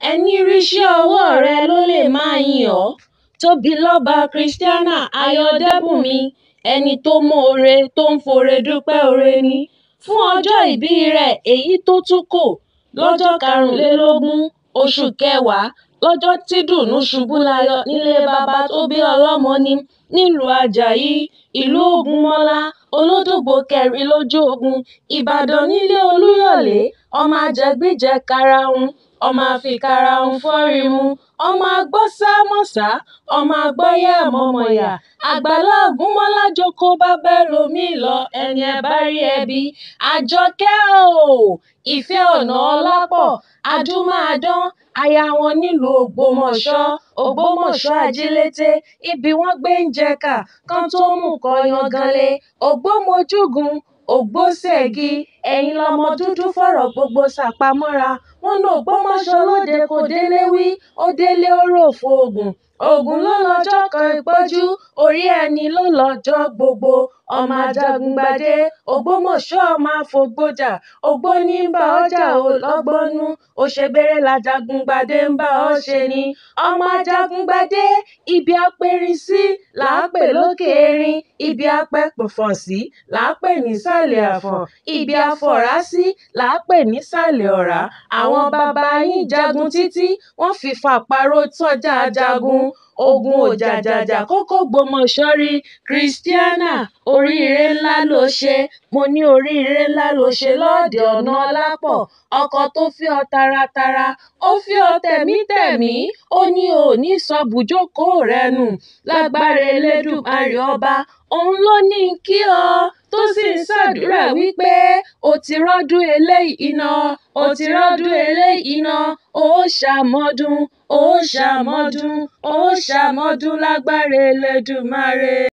ẹni ríṣẹ́ ọwọ́ rẹ̀ ló lè máa yìn ọ́ tóbilọ́ba christiana ayọ̀dẹ́bùnmi ẹni tó mọ̀ọ́re tó ń fọ̀rẹ́ dúpẹ́ oore ní fún ọjọ́ ìbí rẹ̀ èyí tó tún kò lọ́jọ́ karùnlélógún oṣù kẹwàá lọ́jọ́ tí dùnnú ṣubú layọ̀ nílé bàbá tó bí ọlọ́mọ ní nílùú ajayi ìlú ògúnmọ́lá olódògbò kẹrin lójú ogun ìbàdàn nílé olúyọ̀lé ọmọ ajẹgbíjẹ karahun ọmọ àfikàràhùn fọ́rímù ọmọ agbọ́sàmọ́sà ọmọ agbọ́yàmọ̀mọ̀yà àgbàlá ògúnmọ́lá jókòó bàbá ẹlòmíì lọ ẹni ẹ bá rí ẹbí àjọkẹ́ o ìfẹ́ ọ̀nàọlápọ̀ adúmáadán aya wọn nílùú ògbómọ̀ṣọ́ ògbómọ̀ṣọ́ ajílété ibi wọ́n gbé ń jẹ̀ka kan tó mú kọ yanganlé ògbómojúgun ògbóṣẹ́gi ẹ̀yin lọmọ dúdú fọ̀rọ̀ gbogbo ṣàpamọ́ra wọn ní ògbómọ̀ṣọ́ lóde kò délé wí ó délé ó rò fóògùn ògùn ló lọ́jọ́ kan ìpọ́jú orí ẹni ló lọ́jọ́ gbogbo ọmọ ajagungbadé ògbómọ̀ṣọ́ ọmọ àfọ̀gbọ́jà ògbóní ń bá ọjà ò lọ́gbọ́nú òṣèbèrè làjàgùngbadé ń bá ọ ṣe ni ọmọ ajagungbadé ibi apẹ̀rìn sí là á pè lókè erin ibi apẹ̀pọ̀fọ̀ sí là á pè nísàlẹ̀ àfọ̀n ibi afọ̀rá sí là á pè nísàlẹ̀ ọ̀rá àwọn bàbá yín jagun títí wọ́n fi fàparó tọ́jà jagun ogun òjàjàjà kókó gbọmọṣọ́ rí christiana oríire ńlá ló ṣe mo ní oríire ńlá ló ṣe lọ́ọ̀dẹ̀ ọ̀nàọlápọ̀ ọkọ tó fi ọ́ taratara ó fi ọ́ tẹ̀mítẹ̀mí ó ní ò ní sọ bùjókòó rẹ nù lágbára elédùmarè ọba òun ló ní kí ọ tó sì ń ṣàdúrà wípé o ti rọ́dún eléyìí iná o ti rọ́dún eléyìí iná ó ṣàmọ́dún ó ṣàmọ́dún ó ṣàmọ́dún lágbára elédùmarè